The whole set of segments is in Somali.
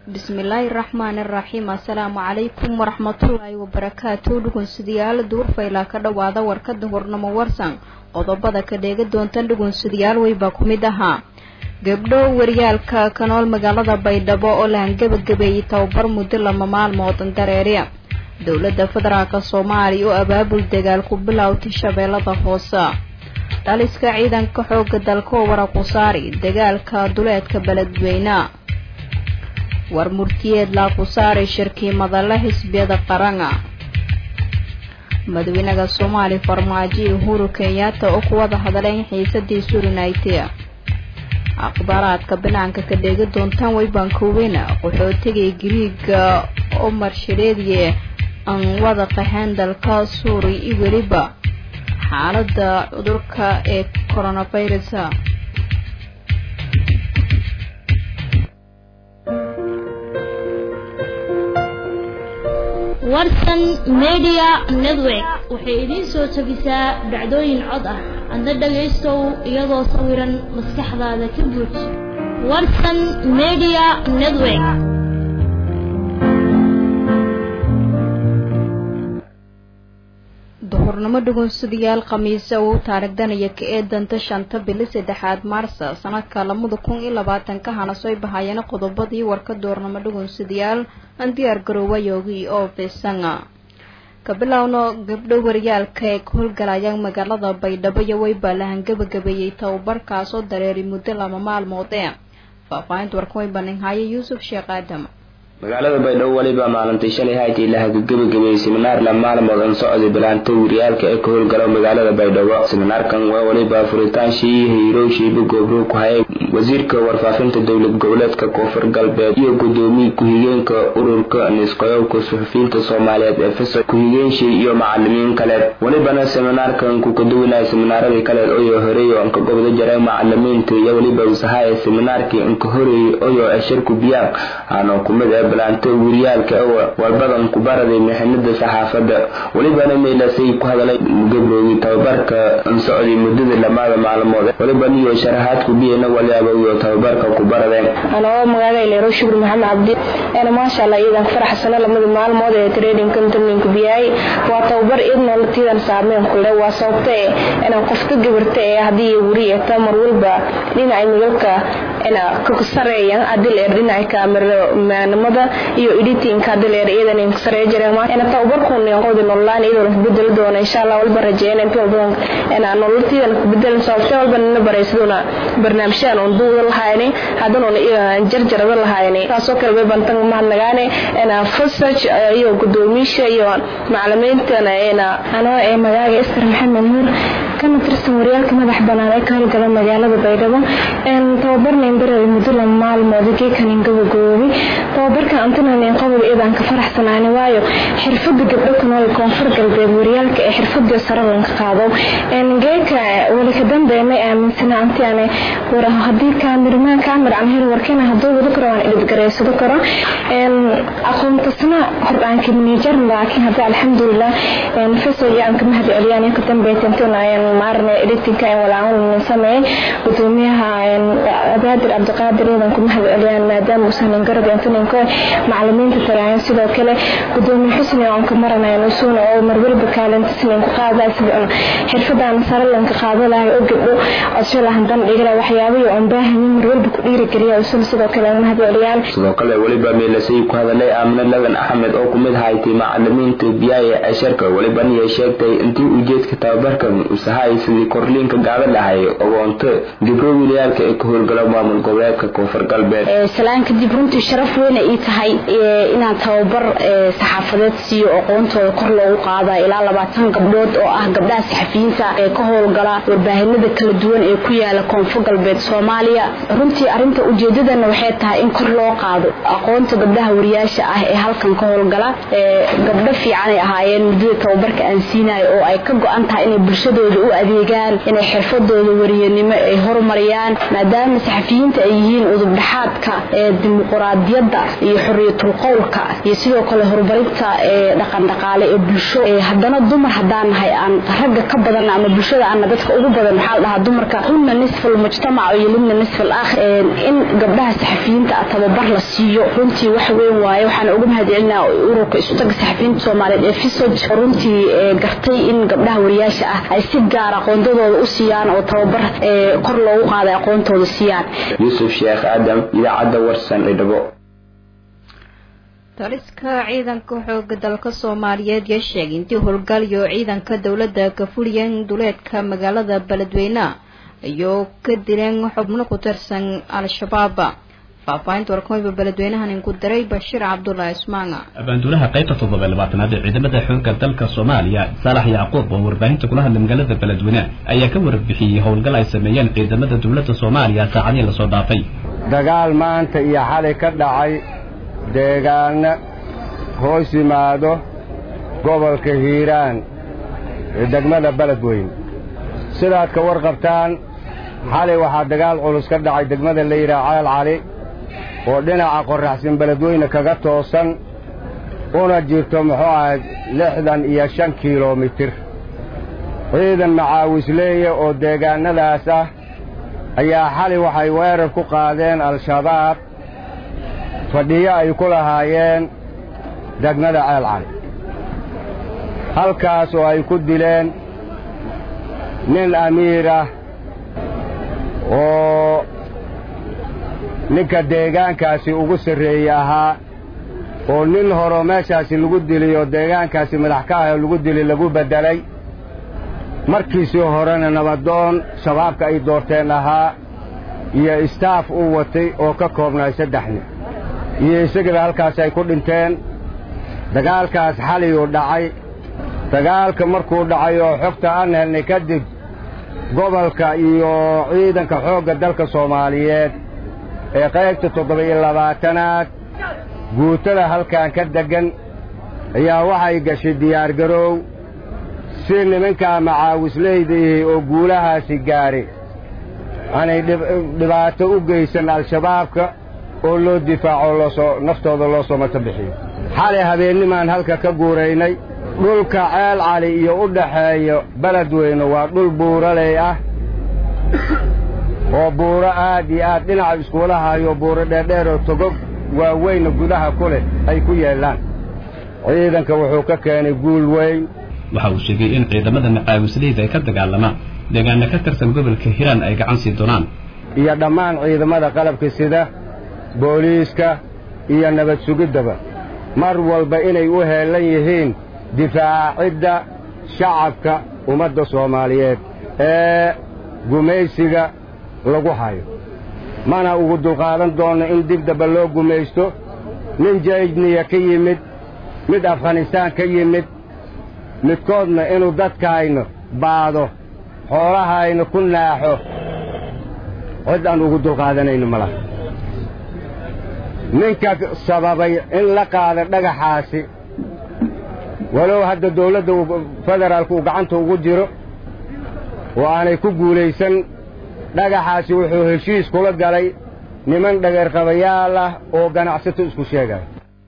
bismillaahi raxmaani raxiim assalaamu calaykum waraxmatullaahi wabarakaatu dhugunsidayaal duurfaylaa ka dhowaada warkada hornamo warsan qodobada ka dheega doontan dhugunsidayaal weybaa ku mid ahaa gabdho waryaalka kanool magaalada baydhabo oo la hangabagabeeyey tababar muddo lama maalmoodan dareeriya dowladda federaalk soomaaliya oo abaabul dagaal ku bilowtay shabeellada hoose dhaliska ciidanka xooga dalka oo waraqusaari dagaalka duleedka beledweyne war murtiyeed laaqusaari shirkiimadale xisbiyada qaranga madaxweynaha soomaaliya farmaajo iyo uhuru kenyatta oo ku wada hadleen xiisadii surinaytia akhbaaraadka banaanka ka dheegi doontaan weybankoweyna qaxootigii giriiga omar shareediye aan wada qaxeen dalka suuriya iyo weliba xaalada cudurka ee coronavirus warsan media network waxay idiin soo jebisaa dhacdooyin cod ah adna dhagaystow iyadoo sawiran maskaxdaada ka buuj warsan media network duhurnimo dhugunsadayaal khamiise uu taarigdanaya ka ee danta shanta bili saddexaad maarsa sanadka labada kun iyo labaatanka hana soo bahayeena qodobadii warka duhurnimo dhugunsadayaal aan diyaar garoowayoogii oo fiisanga ka bilowno gabdho waryaalka ee ka howlgalayaan magaalada baydhabo iyo weybaa la hangabagabeeyey tababarkaasoo dareeri muddo lama maalmood ee faahfaahinta warkan way baninhaaye yuusuf sheekh aadam magaalada baydhabo weliba maalintii shalay haytii la hagagabagebeeyey seminaar la maalmoodan socday bilaanta wiryaalka ee ka howlgalo magaalada baydhabo seminaarkan waa weliba furitaanshii hiirowshiiba goobro ku hayay wasiirka warfaafinta dowlad goboleedka koonfur galbeed iyo gudoomiye ku-xigeenka ururka nisqoyowka suxufiyiinta soomaaliyeed ee fisa ku-xigeenshii iyo macalimiin kaleed welibana seminaarkan ku kaduwanaya seminaaradii kaleed oyoo horeey oo anka gobda jaray macalimiinta iyo weliba usahaya seminaarkii anka horeeyey oyoo eshirku biyaaq aano kumid ee bilaanta wiryaalka walbadan ku baraday mixinada saxaafadda welibana meelasay ku hadalay gabroogi tababarka socday muddada lamaada maalmood weliban iyo sharaxaad ku biyana waliaba iyo tababarka ku baradeen anoo magaaga ileero shukri maxamed cabdi ena maasha allah iidan faraxsano lamada maalmood ee tradingkan tarninka biyay waa tababar id nolotiidan saameyn kule waa sababta ee inaan qofka gabarta ee haddii weri eta mar walba dhinaca migalka ina kasareeyan hadii leer dhinaca kaameramanimada iyo editingka hadii leer iyadan in kasaree jireen ina tababarkun qodi nololaan iyadoo la bedeli doona insha allah walba rajeeyna inta walbadan ina nololtiidan ku bedelan sababta walba nina baraysaduna barnaamijyadan uun duuda lahayni haddana jarjarada lahayni taasoo kale way bantan mahadnagaane ina fusaj iyo gudoomiisha iyo macalimiintana ina anoo ee magaaga iskar maxamed nuur kana tirsan waryaalka madax banaan ee ka howlgala magaalada baydhabo tababarnayn baray muddo lama maalmood geekanin gabagoobi tababarka antinanin qodob iidaan ka faraxsanaani waayo xirfada gabdho ku nool koonfur galbeed waryaalka ee xirfadii sare lanka qaado geeka wali ka dambeemay aaminsana antiane haddii kaamirmaan kaamir aan hel warkana hadduu wada karo aan idibgareysado karo aqoontasna hordhaanka manager laakiin hadda alxamdulilah faso iyo aan kama hadi celiyaan ka dambeysantuna maarne editinka aan walaawan sameeyay gudoomiyaha abaadir cabdiqaadir iyadan kuma hadi celiyaan maadaama uusan garab intaninko macalimiinta taraayan sidoo kale gudoomiye xusni aan ka maranayn usuuna oo marwalba kaalintasnin ku qaadaa xirfadaan saralanka qaado lahay oo gabdho codsolahan bandhigala waxyaabayo aan baahanyin marwalba ku dhiirigeliya usul sidoo kale ma hadi celiyaan sidoo kale weliba meelasay ku hadalay aamine ladan axmed oo kumid haytay macalimiinta biyaaya casharka weliba niyay sheegtay intii ujeedka tababarkan usahay sidii korliinka gaada lahay ogoonto gibro wiilayaalka ee ka howlgalo maamul goboleedka koonfur galbeed salaan kadib runtii sharaf weyna ii tahay inaan tababar saxaafadeed siiyo aqoontooda kor loogu qaada ilaa labaatan gabdhood oo ah gabdhaha saxafiyiinta ee ka howlgala warbaahinada kala duwan ee ku yaala koonfur galbeed soomaaliya runtii arinta ujeedadana waxay tahay in kor loo qaado aqoonta gabdhaha wariyaasha ah ee halkan ka howlgala gabdho fiicanay ahaayeen muddada tababarka aan siinayo oo ay ka go-an tahay inay bulshadooda u adeegaan inay xirfadooda wariyanimo ay horumariyaan maadaama saxafiyiinta ay yihiin udubdhaxaadka ee dimuquraadiyadda iyo xoriyatul qowlka iyo sidoo kale horumarinta dhaqan dhaqaale ee bulsho haddana dumar haddaan nahay aan ragga ka badan ama bulshada aana dadka ugu badan waxaa la dhahaa dumarka hunna nisfal mujtamac iyo libna nisfal aakhir in gabdhaha saxafiyiinta ah tababar la siiyo runtii wax weyn waaye waxaana uga mahadcelinaa ururka isutaga saxafiyiinta soomaaliyeed ee fisoj runtii gartay in gabdhaha wariyaasha ah ay si gaar aqoondadooda u siiyaan oo tababar kor loogu qaaday aqoontooda siiyaan yuusuf sheekh aadam idaacadda warsan idhabo taliska ciidanka xooga dalka soomaaliyeed yaa sheegay intii howlgalyo ciidanka dowladda ka fuliyeen duleedka magaalada beledweyne iyo ka dileen xubno ku tirsan al-shabaab faahfaahinta warkooyba beledweynahan inku diray bashiir cabdulaahi ismaanga abaanduulaha qaybta toddoba iyo labaatanaad ee ciidamada xoogga dalka soomaaliya saalax yacquub oo warbaahinta kula hadlay magaalada beledweyne ayaa ka warbixiyey howlgal ay sameeyeen ciidamada dowladda soomaaliya saacadihii lasoo dhaafay dagaal maanta iyo xalay ka dhacay deegaano hoos yimaado gobolka hiiraan ee degmada beledweyne sidaad ka warqabtaan xalay waxaa dagaal culus ka dhacay degmada la yidhaha ceel cali oo dhinaca qorraxsan beledweyne kaga toosan una jirto muxuu ahayd lixdan iyo shan kilomitir ciidan macaawisleeye oo deegaannadaas ah ayaa xalay waxay weerar ku qaadeen al-shabaab fadhiyo ay ku lahaayeen degmada ceel cali halkaas oo ay ku dileen nin amiir ah oo ninka deegaankaasi ugu sarreeye ahaa oo nin horeo meeshaasi lagu dili oo deegaankaasi madax ka ah oo lagu dili lagu beddelay markiisii horena nabadoon shabaabka ay doorteen ahaa iyo istaaf uu watay oo ka koobnaay saddex nin iyo isagana halkaas ay ku dhinteen dagaalkaas xalayuu dhacay dagaalka markuu dhacay oo xogta aan helnay kadib gobolka iyo ciidanka xoogga dalka soomaaliyeed ee qaybta toddoba iyo labaatanaad guutada halkan ka deggan ayaa waxay gashay diyaargaroow si nimankaa macaawisleydaihi oo guulahaasi gaadhay aanay dhibaato u geysan al-shabaabka oo loo difaaco loosoo naftooda loo soo mato bixiyo xalay habeennimaan halka ka guuraynay dhulka ceel cali iyo u dhaxeeya beledweyne waa dhul buuraley ah oo buuro aad iyo aad dhinaca iskuula hayo buuro dheerdheer oo togog waaweynna gudaha ku leh ay ku yeellaan ciidanka wuxuu ka keenay guul weyn waxa uu sheegay in ciidamada macaawisleyda ay ka dagaalamaan deegaana ka tirsan gobolka hiiraan ay gacan sii doonaan iyo dhammaan ciidamada qalabka sida booliiska iyo nabad sugiddaba mar walba inay u heellan yihiin difaacidda shacabka ummadda soomaaliyeed ee gumaysiga lagu hayo mana ugu dulqaadan doonno in dib damba loo gumaysto nin jayniya ka yimid mid afghanistaan ka yimid midkoodna inuu dadkaayna baado xoolahayna ku naaxo cid aan ugu dulqaadanayno ma laha ninka sababay in la qaada dhagaxaasi walow hadda dawladda federaalku uu gacanta ugu jiro oo aanay ku guulaysan dhagaxaasi wuxuu heshiis kula galay niman dhageerqabayaal ah oo ganacsato isku sheegaya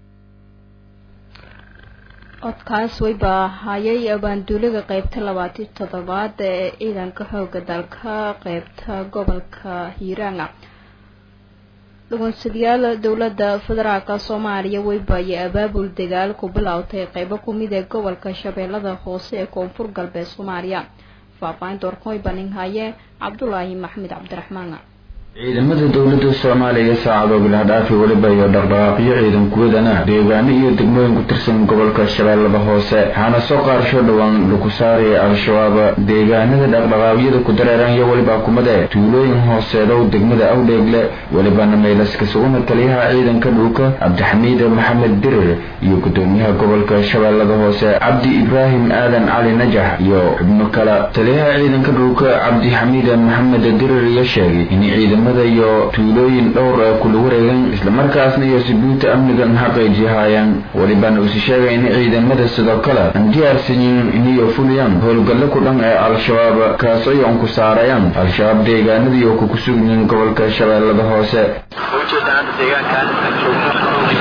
codkaas wayba hayay abaanduuliga qaybta labaatan toddobaad ee ciidanka xooga dalka qaybta gobolka hiiraanga dhugunsadayaal dowladda federaalka soomaaliya wayba iyo abaabul dagaal ku bilowtay qeybo kumid ee gobolka shabeellada hoose ee koonfur galbeed soomaaliya faahfaahinta warkooy banin haye cabdulaahi maxmed cabdiraxmaan ciidamada dowladda soomaaliya saacado bilahdhaafi weliba iyo dhaqdhaqaaqyo ciidan kuwadana deegaano iyo degmooyin ku tirsan gobolka shabeellada hoose waxaana soo qaarsho dhowaan lagu saaraya al-shabaab deegaanada dhaqdhaqaaqyada ku dareeran iyo weliba kumade tuulooyin hooseedow degmada awdheegle welibana meelaskasuguna taliyaha ciidanka dhulka cabdixamiid maxamed dirir iyo gudoomiyaha gobolka shabeellada hoose cabdi ibraahim aadan cali najax iyo xubno kale taliyaha ciidanka dhulka cabdixamiid maxamed dirir iyo sheegay in ciidamada iyo tuulooyin dhowr ee kula wareegan islamarkaasna iyo subuuta amnigan xaqayjihaayaan welibana usi sheegay in ciidamada sidoo kale aan diyaarsanyin iniyo fuliyaan howlgallo ku dhan ee al-shabaab kaas ay on ku saarayaan al-shabaab deegaanada iyo kuku sugyiin gobolka shabeellada hoose ujeedaan hadda deegaankan aan joogno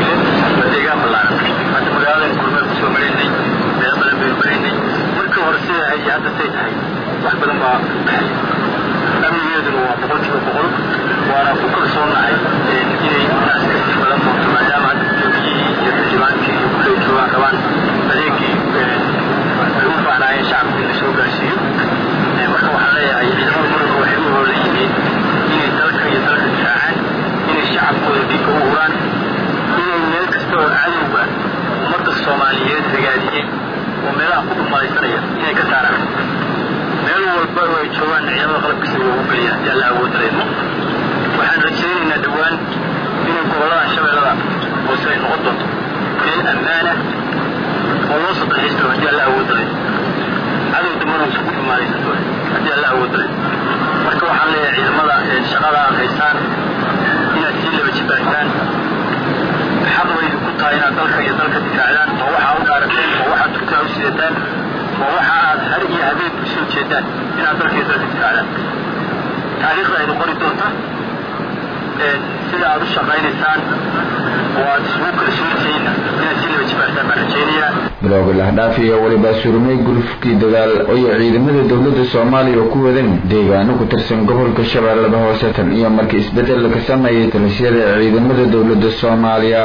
iyo hadda say tahay wax badan baa baxay amnigeeduna waa boqolkiiba boqol waana ku kalsoonahay inay taas kasii badan doonto maadaama hadda gudoomiyihii iyo xildhibaankii iyo kulley joogaan rabaan adeegii lagu baahnaayeen shacabka in la soo gaarsiiyo marka waxaan leeyahay ciidamada muranka waxay u hoolan yihiin inay dalka iyo dalka difaacaan inay shacabkooda dhiigga u huraan inay meel kasta oo cadowga ummadda soomaaliyeed ragaadiyey oo meelaha ku dhumalaysanaya inay ka saaraan meel walba oo ay joogaan ciidamada qalabkiisa loogu geliya haddii alla awood dareemo waxaan rajaynaynaa dhowaan inay gobollada shabeellada hoose ay noqon doonto meel ammaana oo loo sadexaystiro haddii alla awood dareemo cadow dambana uusan ku dhumaalaysan doonin haddii alla awood dareemo marka waxaan leeyahay ciidamada shaqada aad haysaan inaad sii laba jibaartaan xaq baydu ku tahay inaad dalka iyo dalka difaacdaan oo waxaa u dhaarateen oo waxaad turkaa u sidataan oo waxa aad har iyo habeen u soo jeedaan inaad dalka iyo dalka difaacdaan taariikhda aydu qori doonta sida aad u shaqaynaysaan oo aad isugu kalsoontihiinna inaad sii laba jibaartaan baan rajaynayaa bilowga lahdhaaf iyo weliba surmay gulufkii dagaal oyo ciidamada dowladda soomaaliya oo ku wadan deegaano ku tirsan gobolka shabeellada hoose tan iyo markii isbeddel ka sameeyay talashiyada ciidamada dowladda soomaaliya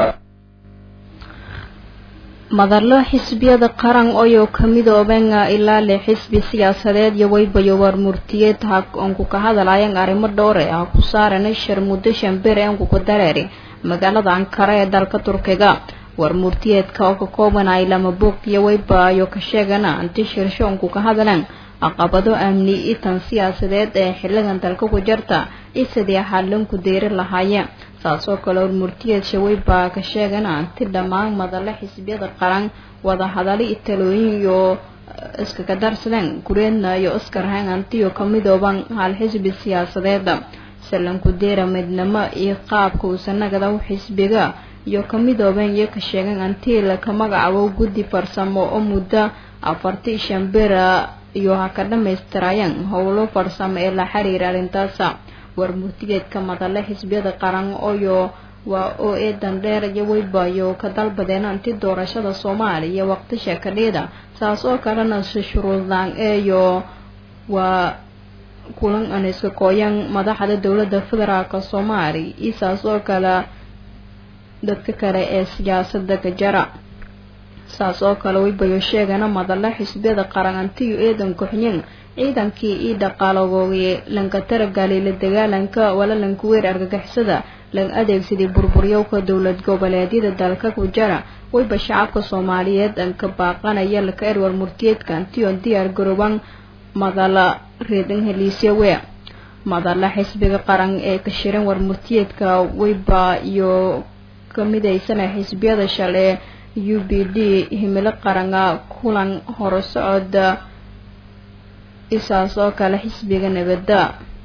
madalo xisbiyada qaran oyoo kamidooben ilaa lix xisbi siyaasadeed iyo waybayo warmurtiyeed onku ka hadalayan arrimo dhowre ah ku saaran shir muddo shanbir enku ku dareeri magaalada ankara ee dalka turkiga warmurtiyeedka oo ka koobanay lama buuq iyo waybayo ka sheegana anti shirshoonku ka hadalan caqabado amni itan siyaasadeed ee xiligan dalka ku jirta iyo sidii xalanku deeri lahaayeen saasoo kale warmurtiyeed shawey baa ka sheegana anti dhammaan madale xisbiyada qaran wada hadali talooyin iyo iskaga darsadeen gureedna iyo iskarhayn antiyo kamidooban hal xisbi siyaasadeeda salanku deera midnimo iyo qaabka uusanagada u xisbiga iyo kamidooben iyo ka sheegan antii laka magacaabo guddi farsamo oo muddo afartii shan bera iyo ha ka dhamaystirayaan howlo farsamo ee la xiriira arrintaasa warmurtigeedka madale xisbiyada qaran oyo waa oo eedan dheer iyo weybayo ka dalbadeen anti doorashada soomaaliya waqti sheekadheeda saas oo kalena shuruudlaan eeyo waa kulan aan iska kooyan madaxda dowladda federaalk soomaaliya iyo saas oo kale dadka kale ee siyaasada ka jara saas oo kale weybayo sheegana madale xisbiyada qaran antiyo eedan kuxyin ciidankii ii dhaqaalagooye lanka taragali la dagaalanka walalanka weer argagixisada lan adeegsaday burburyowka dowlad goboleedyada dalka ku jara wayba shacabka soomaaliyeed anka baaqanaya laka erwar murtiyeedka antiyon diyaar garooban madala reedan heliisya we madala xisbiga qaran ee ka shiran warmurtiyeedka wayba iyo kamidaysana xisbiyada shale u b d himilo qarana kulan horusocod isaas oo kale xisbiga nabadda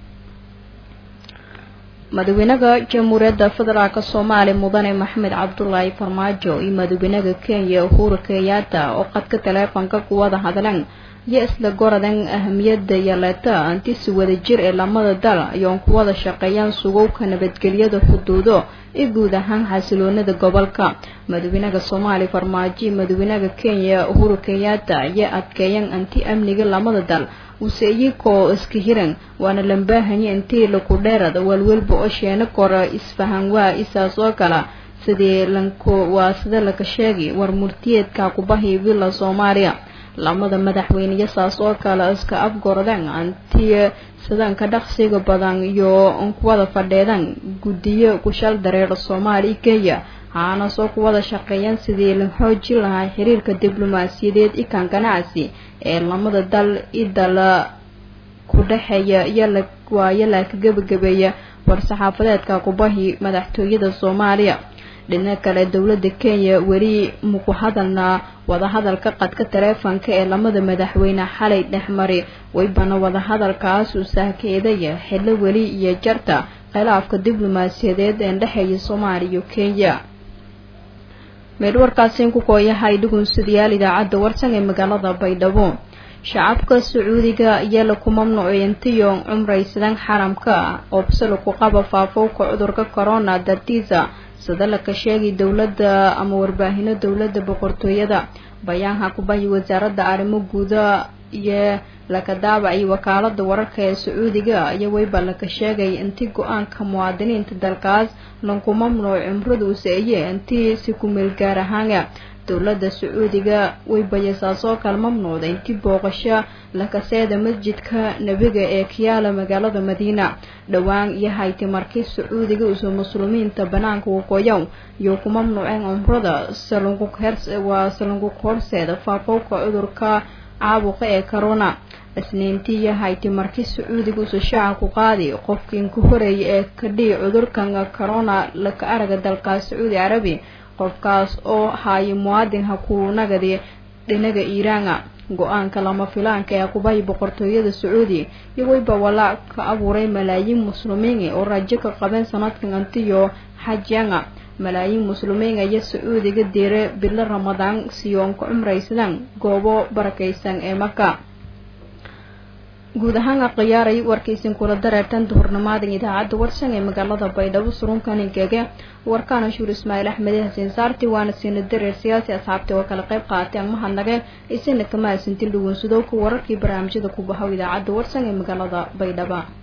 madaxweynaha jamhuuriyadda federaalk soomaaliya mudane maxamed cabdulaahi farmaajo iyo madaxweynaha kenya uhuru kenyatta oo qadka taleefonka kuwada hadleen iyo isla goradan ahamiyada yaleeta antisi wadajir ee lamada dal ayoon kuwada shaqeeyaan sugowka nabadgelyada xuduudo iyo guud ahaan xasiloonada gobolka madaxweynaha soomaaliya farmaajo iyo madaxweynaha kenya uhuru kenyatta ayaa adkeeyeen anti amniga lamada dal use iyakoo iska hiran waana lambaahanya intii laku dheerad walwalba oo sheeno kora isfahan waa isaas oo kala sidii lanku waa sida laka sheegi war murtiyeedka kubahi villa soomaaliya lamada madaxweyneya saas oo kale iska afgordeen anti sidanka dhaqsiga badan iyo kuwada fadheedan guddiyo kushal dareera soomaaliya kenya haana soo kuwada shaqeeyaan sidii la xoojin lahaa xiriirka diblomaasiyadeed ikan ganacsi ee lamada dal idala ku dhexeeya iyowaayo laaka gebagabeeya war-saxaafadeedka kubahi madaxtooyada soomaaliya dhinaca kale dowladda kenya weli muku hadalnaa wadahadalka qadka taleefonka ee lamada madaxweyne xalay dhexmari waybana wadahadalkaas uu sahkeedaya xillo weli iyo jarta khilaafka diblomaasiyadeed ee dhexeeya soomaaliya iyo kenya meedhwarkaasiin ku kooyahay dhugunsidayaal idaacadda warsan ee magaalada baydhabo shacabka sacuudiga ayaa laku mamnuucay intiyo cumraysadan xaramka oobse laku qaba faafowka cudurka corona dartiisa sida laka sheegay dowladda ama warbaahino dowladda boqortooyada bayaanha kubahi wasaaradda arrimo guuda iyo laka daabacay wakaalada wararka ee sacuudiga iyo weyba laka sheegay intii go-aanka muwaadiniinta dalkaas lanku mamnuuc cumradu seeye intii si ku meel gaar ahaana dowladda sacuudiga way bayasaasoo kala mamnuucday intii booqasho lakaseeda masjidka nebiga ee kiyaala magaalada madiina dhowaan iyo hayti markii sacuudiga uso muslimiinta banaanka waqooyow iyo ku mamnuuceen cumrada waa salungu horseeda faafowka cudurka caabuqa ee corona isniintii iyo hayti markii sacuudiga uso shaaca ku qaadi qofkiin ku horeeyay ee kadhii cudurkan corona laka araga dalkaas sacuudi carabi qofkaas oo haaya muwaadin ha ku nagadi dhinaga iiraana go-aanka lama filaanka ee kubahay boqortooyada sacuudi iyo weyba walaac ka abuuray malaayiin muslimiin oo rajo ka qabeen sanadkan antiyo xajyanga malaayiin muslimiin iyo sacuudiga diire bilo ramadaan siyoon ka cumraysadaan goobo barakaysan ee maka guud ahaan aqiyaaray warkaysin kula dareertan duhurnimaadan idaacadda warsan ee magaalada baydhabo surunkanigege warkaana shuur ismaaciil axmed xasiin saarti waana siina dareer siyaasi asxaabta oo kala qayb qaatay ang mahadnage isina kama hasantin dhugunsado ku wararkii barnaamijyada ku bahow idaacadda warsan ee magaalada baydhaba